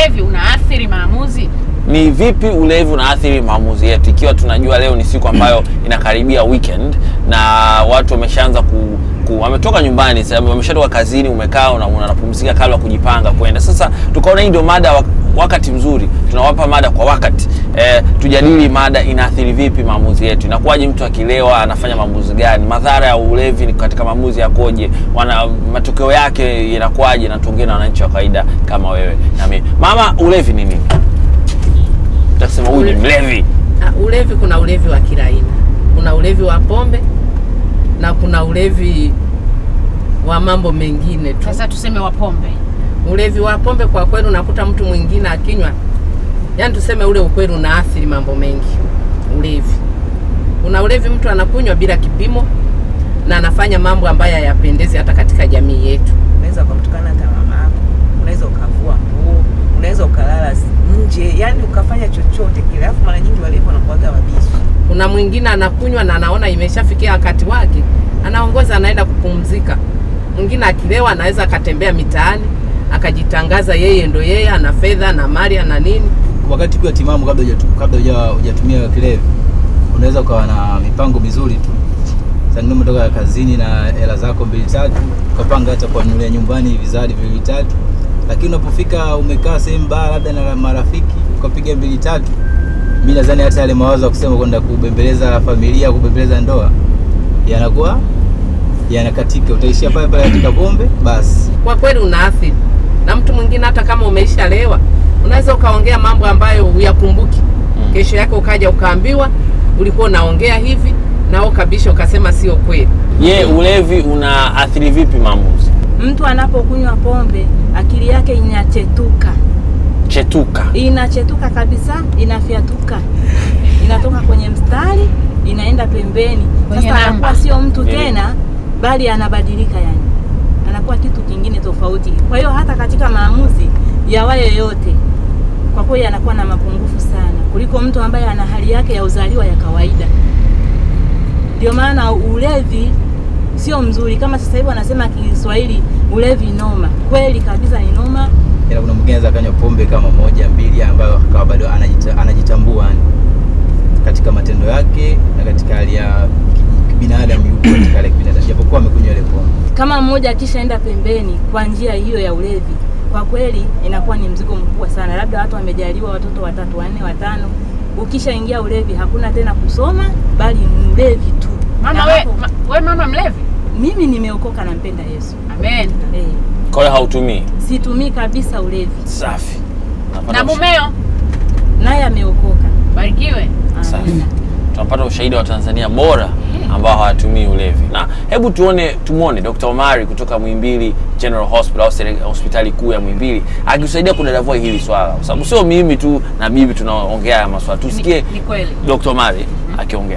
ulevi unaathiri maamuzi? ni vipi ulevi unaathiri maamuzi yetu, ikiwa tunajua leo ni siku ambayo inakaribia weekend na watu wameshaanza ku, ku wametoka nyumbani sasa, wameshatoka kazini, umekaa una- unapumzika kabla ya kujipanga kwenda. Sasa tukaona hii ndio mada wa, wakati mzuri, tunawapa mada kwa wakati e, tujadili mada inaathiri vipi maamuzi yetu. Inakuwaje mtu akilewa anafanya maamuzi gani? Madhara ya ulevi ni katika maamuzi yakoje? Wana matokeo yake yanakuwaje? Na tuongee na wananchi wa kawaida kama wewe na mimi. Mama, ulevi ni nini? Utasema huyu ni mlevi. Ah, Ulevi kuna ulevi wa kila aina. Kuna ulevi wa pombe na kuna ulevi wa mambo mengine tu. Sasa tuseme wa pombe. Ulevi wa pombe kwa kweli unakuta mtu mwingine akinywa, yaani tuseme ule ukweli unaathiri mambo mengi. Ulevi, kuna ulevi mtu anakunywa bila kipimo na anafanya mambo ambayo hayapendezi hata katika jamii yetu. unaweza ukamtukana hata mama yako, unaweza ukavua nguo, unaweza ukalala nje, yani ukafanya chochote kile. Alafu mara nyingi walevi wanakuwaga wabishi. Kuna mwingine anakunywa na anaona imeshafikia wakati wake, anaongoza anaenda kupumzika. Mwingine akilewa anaweza akatembea mitaani akajitangaza yeye ndo yeye, ana fedha na mali na nini. wakati ukiwa timamu kabla hujatu- kabla huja- hujatumia kilevi unaweza ukawa na mipango mizuri tu sasa ndio umetoka kazini na hela zako mbili tatu ukapanga hata kuanulia nyumbani vizadi viwili tatu lakini unapofika umekaa sehemu baa labda na marafiki ukapiga mbili tatu mi nadhani hata yale mawazo ya kusema kwenda kubembeleza familia kubembeleza ndoa yanakuwa yanakatika utaishia pale pale katika pombe basi Kwa kweli unaathiri, na mtu mwingine hata kama umeisha lewa unaweza ukaongea mambo ambayo huyakumbuki. Kesho yake ukaja ukaambiwa ulikuwa unaongea hivi, nao kabisha ukasema sio kweli. Je, ulevi unaathiri vipi maamuzi? Mtu anapokunywa pombe akili yake inachetuka, Chetuka. inachetuka kabisa, inafyatuka, inatoka kwenye mstari inaenda pembeni. Kwenye Sasa namba. anakuwa sio mtu Nini? tena, bali anabadilika, yani anakuwa kitu kingine tofauti. Kwa hiyo hata katika maamuzi ya wayo yote, kwa kweli anakuwa na mapungufu sana kuliko mtu ambaye ana hali yake ya uzaliwa ya kawaida. Ndio maana ulevi sio mzuri, kama sasa hivi wanasema Kiswahili ulevi noma. Kweli kabisa ni noma. ila kuna mwingine anaweza akanywa pombe kama moja mbili ambayo akawa bado anajita, anajitambua yani katika matendo yake na katika hali ya ki- binadamu yupo katika hali ya kibinadamu japokuwa amekunywa ile pombe Kama mmoja akishaenda pembeni kwa njia hiyo ya ulevi, kwa kweli inakuwa ni mzigo mkubwa sana. Labda watu wamejaliwa watoto watatu, wanne, watano, ukishaingia ulevi hakuna tena kusoma, bali ni ulevi tu. Mama Na we, hapo- ma, we mama mlevi? mimi nimeokoka, nampenda Yesu Amen. eh, Kwa hiyo hautumii. situmii kabisa ulevi, Safi. Unapata Na ushi- mumeo naye ameokoka. barikiwe. Safi. Amina. Tunapata ushahidi wa Tanzania bora ambao hawatumii ulevi. Na hebu tuone tumwone Dr. Omari kutoka Muhimbili General Hospital au sere- hospitali kuu ya Muhimbili akisaidia kudadavua hili swala, kwa sababu sio mimi tu na bibi tunaongea haya maswala. Tusikie Ni, ni kweli. Dr. Omari akiongea.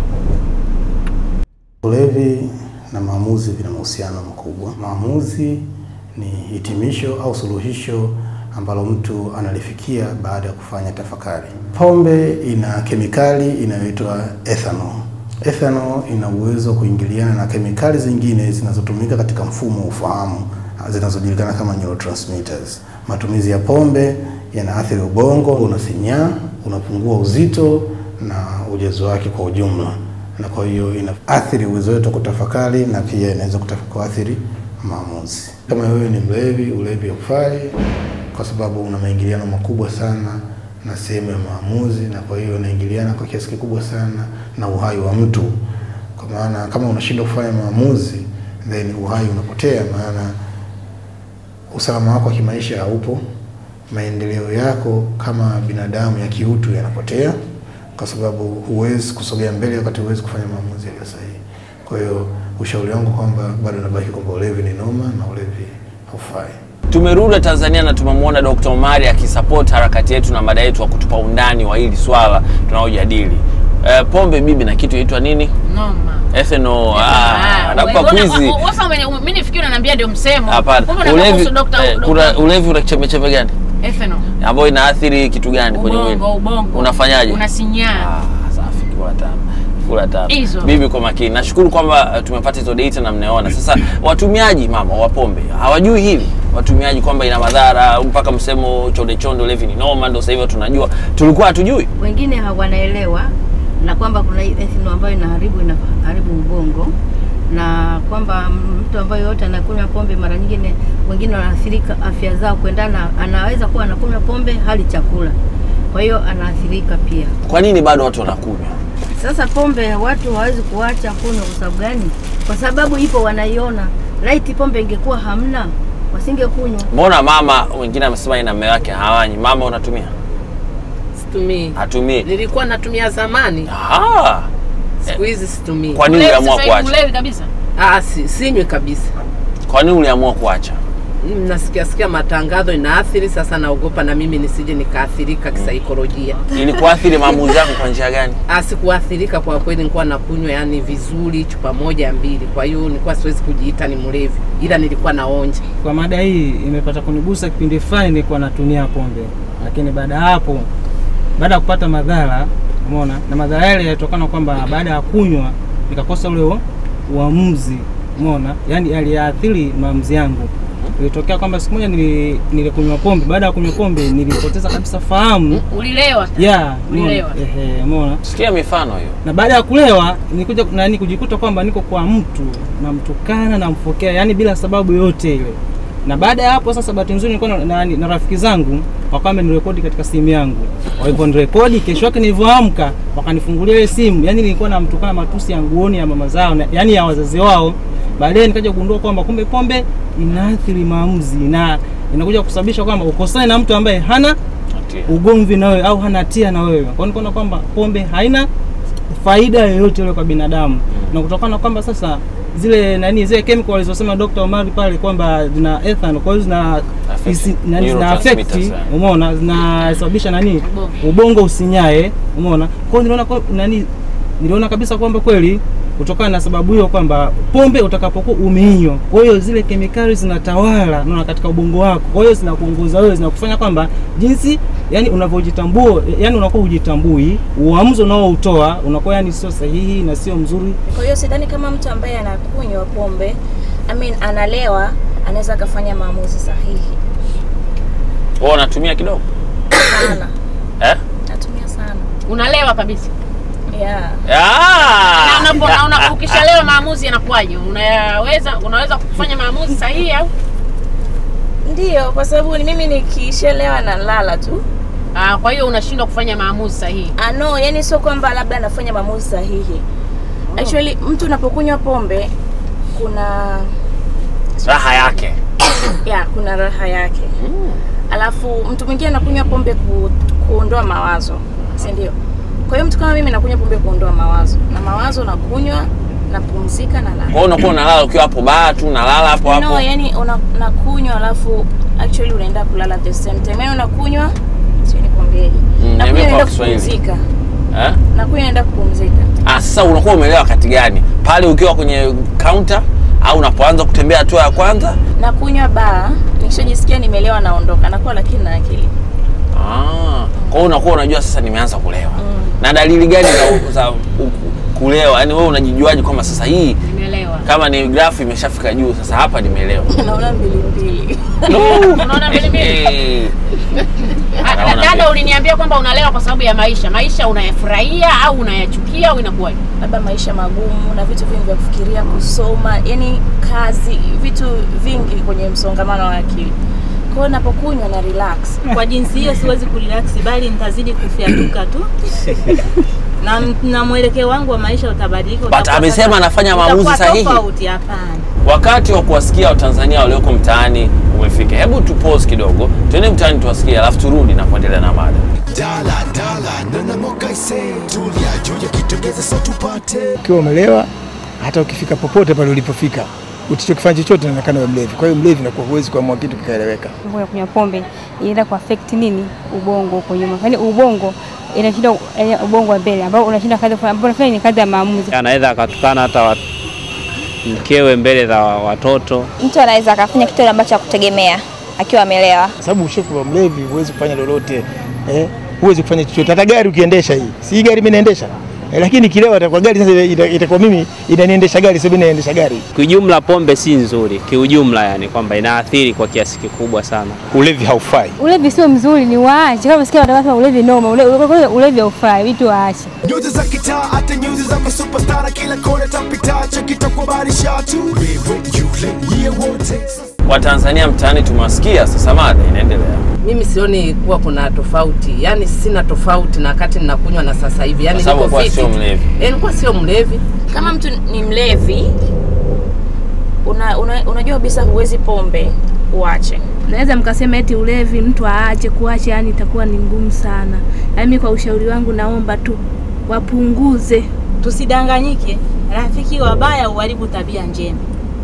Ulevi na maamuzi vina mahusiano makubwa. Maamuzi ni hitimisho au suluhisho ambalo mtu analifikia baada ya kufanya tafakari. Pombe ina kemikali inayoitwa ethanol. Ethanol ina uwezo wa kuingiliana na kemikali zingine zinazotumika katika mfumo wa ufahamu zinazojulikana kama neurotransmitters. Matumizi ya pombe yanaathiri ubongo, unasinyaa, unapungua uzito na ujazo wake kwa ujumla na kwa hiyo inaathiri uwezo wetu wa kutafakari na pia inaweza kutaf- kuathiri maamuzi. Kama wewe ni mlevi, ulevi haufai kwa sababu una maingiliano makubwa sana na sehemu ya maamuzi, na kwa hiyo unaingiliana kwa kiasi kikubwa sana na uhai wa mtu, kwa maana kama unashindwa kufanya maamuzi then uhai unapotea, maana usalama wako wa kimaisha haupo, maendeleo yako kama binadamu ya kiutu yanapotea, kwa sababu huwezi kusogea mbele wakati huwezi kufanya maamuzi yaliyo sahihi. Kwa hiyo ushauri wangu kwamba bado nabaki kwamba ulevi ni noma na ulevi haufai. Tumerudi Tanzania na tumemwona Dr. Omari akisupport harakati yetu na mada yetu wa kutupa undani wa hili swala tunaojadili. Eh, pombe bibi na kitu inaitwa nini? Noma. Ethanol. Ah, Ah, nakupa wewe- kwizi. wewe- wewe- wewe- wewe- mimi nifikiri unaniambia ndio msemo. Kumbe Hapana. unataka Ulevi kuhusu Dr. eh, Dr. kuna ulevi una chembe chembe gani? Ethanol. Ambayo inaathiri kitu gani kwenye mwili? Ubongo, ubongo. Unafanyaje? Unasinyaa. Ah, safi kula tamu. Kula tamu. Hizo. Bibi kwa makini. Nashukuru kwamba eh, tumepata hizo data na mnaona. Sasa watumiaji mama wa pombe hawajui hili. watumiaji kwamba ina madhara mpaka msemo chonde chonde ulevi ni noma, ndio sasa hivi tunajua, tulikuwa hatujui. wengine hawanaelewa na kwamba kuna hii ethanol ambayo inaharibu inaharibu ubongo na kwamba mtu ambaye yote anakunywa pombe mara nyingine wengine wanaathirika afya zao kuendana, anaweza kuwa anakunywa pombe hali chakula, kwa hiyo anaathirika pia. Kwa nini bado watu wanakunywa? Sasa pombe watu hawawezi kuacha kunywa kwa sababu gani? Kwa sababu ipo wanaiona. Laiti pombe ingekuwa hamna, wasingekunywa. Mbona mama wengine amesema yeye na mume wake hawanyi? Mama unatumia? Situmii. Hatumii. Nilikuwa natumia zamani, Ah, siku hizi situmii. kwa nini Mlevi uliamua sasa hivi kuacha? mlevi kabisa. Ah, si, sinywi kabisa. Kwa nini uliamua kuacha? Mm, Nasikia sikia matangazo inaathiri, sasa naogopa na mimi nisije nikaathirika kisaikolojia. Ili kuathiri maamuzi yako kwa njia gani? Ah, sikuathirika kwa kweli, nilikuwa nakunywa yani vizuri chupa moja mbili, kwa hiyo nilikuwa siwezi kujiita ni mlevi, ila nilikuwa naonja. Kwa mada hii imepata kunigusa kipindi fulani nilikuwa natumia pombe, lakini baada ya hapo, baada ya kupata madhara, umeona, na madhara yale yalitokana kwamba baada ya kunywa nikakosa ule u- uamuzi, umeona, yani yaliathiri maamuzi yangu. Ilitokea kwamba siku moja nili- nilikunywa pombe, baada ya kunywa pombe nilipoteza kabisa fahamu Ulilewa. ya umeona, Ulilewa. ehe, umeona Sikia mifano hiyo. na baada ya kulewa nikuja nani kujikuta kwamba niko kwa mtu namtukana namfokea yani bila sababu yote ile na baada ya hapo sasa bahati nzuri nilikuwa na, na, na rafiki zangu wakawa wamenirekodi katika simu yangu walivyonirekodi kesho yake nilivyoamka wakanifungulia ile simu yani nilikuwa namtukana matusi ya nguoni ya mama zao na, yani ya wazazi wao baadaye nikaja kugundua kwamba kumbe pombe inaathiri maamuzi na inakuja kusababisha kwamba ukosane na mtu ambaye hana ugomvi na wewe au hana hatia na wewe. Kwa hiyo nikaona kwamba pombe haina faida yoyote ile kwa binadamu, na kutokana na kwamba sasa zile nani zile chemical walizosema Dr. Omari pale kwamba zina ethanol, kwa hiyo zina Affect. isi- nani zina affect, Neurotransmitters, eh. umeona, zinasababisha nani ubongo usinyae, umeona. Kwa hiyo niliona kwa, nani niliona kabisa kwamba kweli kutokana na sababu hiyo kwamba pombe utakapokuwa umeinywa, kwa hiyo zile kemikali zinatawala unaona katika ubongo wako, kwa hiyo zinakuongoza wewe, zinakufanya kwamba jinsi yani unavyojitambua, yani unakuwa hujitambui, uamuzi unaoutoa unakuwa yani sio sahihi na sio mzuri. Kwa hiyo sidhani kama mtu ambaye anakunywa pombe I mean, analewa anaweza akafanya maamuzi sahihi Wewe unatumia kidogo? sana. Eh? Natumia sana Unalewa kabisa. yeah. Ah! Na unapo- na una- ukishalewa maamuzi yanakuwaje? Unaweza unaweza kufanya maamuzi sahihi au? Ndiyo, kwa sababu ni mimi nikishelewa na lala tu. Ah, kwa hiyo unashindwa kufanya maamuzi sahihi. Ah, no, yani sio kwamba labda anafanya maamuzi sahihi. Actually, mtu unapokunywa pombe kuna Raha yake. ya kuna raha yake. Alafu mtu mwingine anakunywa pombe ku, kuondoa mawazo, si ndio? Kwa hiyo mtu kama mimi nakunywa pombe kuondoa mawazo, na mawazo nakunywa, napumzika na Kwa lala. hiyo unakuwa unalala ukiwa hapo baa tu unalala hapo hapo. No, yani una, unakunywa alafu actually unaenda kulala at the same time. Yani unakunywa sio nikwambieje. Mm, nakunywa niambie kwa naenda Kiswahili. kupumzika. Eh? Nakunywa naenda kupumzika. Ah, sasa unakuwa umeelewa wakati gani? Pale ukiwa kwenye counter au unapoanza kutembea hatua ya kwanza? Nakunywa baa, nikishajisikia nimelewa naondoka. Nakuwa lakini na akili. Ah, kwa hiyo unakuwa unajua sasa nimeanza kulewa. Na dalili gani za, za u- kulewa? Yaani wewe unajijuaje kwamba sasa hii Nimelewa. kama ni grafu imeshafika juu, sasa hapa nimelewa. Naona mbili mbili. Unaona mbili mbili? Eh, Ah, Naona Dada, mbili. uliniambia kwamba unalewa kwa sababu ya maisha. Maisha unayafurahia au unayachukia au inakuwaje? labda maisha magumu na vitu vingi vya kufikiria, kusoma, yani kazi, vitu vingi kwenye msongamano wa akili. Kwa hiyo napokunywa na relax. Kwa jinsi hiyo siwezi kurelax, bali nitazidi kufyatuka tu na, na mwelekeo wangu wa maisha utabadilika. But utakuwa amesema sasa- anafanya maamuzi utakuwa sahihi. Tofauti, hapana. wakati wa kuwasikia Watanzania walioko mtaani umefika. Hebu tu pause kidogo, tuende mtaani tuwasikie, alafu turudi na kuendelea na mada. ukiwa umelewa, hata ukifika popote pale ulipofika, utichokifanya chochote inaonekana wewe mlevi. Kwa hiyo mlevi nakuwa huwezi kuamua kitu kikaeleweka. ya kunywa pombe inaenda kuaffect nini ubongo huko nyuma, yaani ubongo inashinda yaani ubongo wa mbele ambao unashinda kazi kufanya- ambao unafanya ni kazi ya maamuzi. anaweza akatukana hata wat, mkewe mbele za watoto. Mtu anaweza akafanya kitu ambacho hakutegemea akiwa amelewa. Kwa sababu ukishakuwa mlevi huwezi kufanya lolote eh, huwezi kufanya chochote. Hata gari ukiendesha hii, si hii gari mimi naendesha, Eh, lakini kilewa atakuwa gari sasa ita- itakuwa mimi inaniendesha gari sio mimi naendesha gari. Kiujumla pombe si nzuri, kiujumla yani kwamba inaathiri kwa kiasi kikubwa sana. Ulevi haufai. Ulevi sio mzuri, ni waache. Kama sikia watakasema ulevi noma, ule- ule- ulevi haufai, vitu waache. nyuzi za kitaa hata nyuzi za masupastara kila kona tapita chakitakubarisha tu wewe yule yeye wote Watanzania mtaani tumewasikia, sasa mada inaendelea. Mimi sioni kuwa kuna tofauti, yaani sina tofauti na wakati ninakunywa na sasa hivi, yaani Kwa sababu niko kuwa fiti. sio mlevi. Eh, nilikuwa sio mlevi. Kama mtu ni mlevi, una, una, unajua kabisa huwezi pombe uache. Naweza mkasema eti ulevi mtu aache, kuacha yani itakuwa ni ngumu sana. Yaani mimi kwa ushauri wangu naomba tu wapunguze. Tusidanganyike, rafiki wabaya uharibu tabia njema.